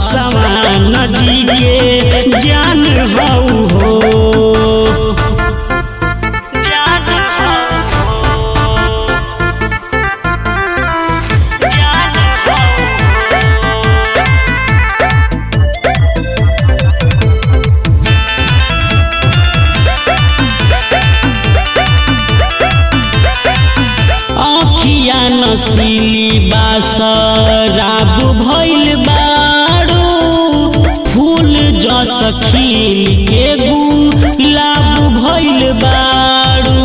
पासवान जी के जान हऊ हो जान आँखिया नसीली बासराब भइल बारू फूल जस खिल के गुलाब भइल बारू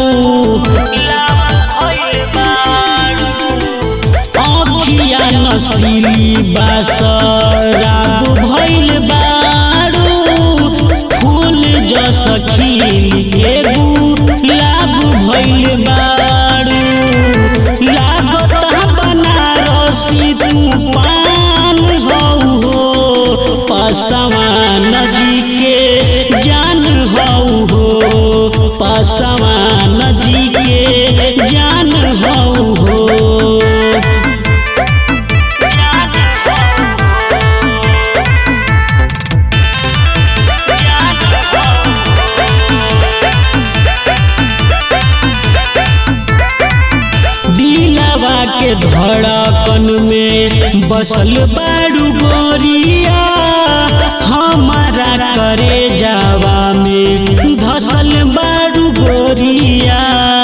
आँखिया नसीली बासराब भइल बारू फूल जस खिल के गुलाब भइल बारू लागता बनारसी तू पान हऊ हो पासवान जी के जान हऊ हो पासवान जी के जान हऊ हो दिलवा के धड़कन में बसल बारू गोरिया हमारा करे जावा में धसल बारू गोरिया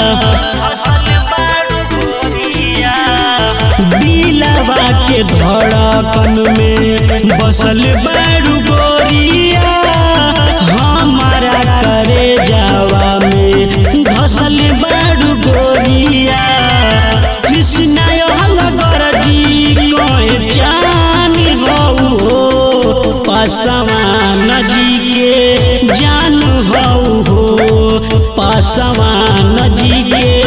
दिलवा के धड़कन में बसल बारू गोरिया हमारा करे जावा में धसल बारू गोरिया कृष्णा अलगर जी कहे जान हऊ हो पासवान जी के जान हऊ हो पासवान जी के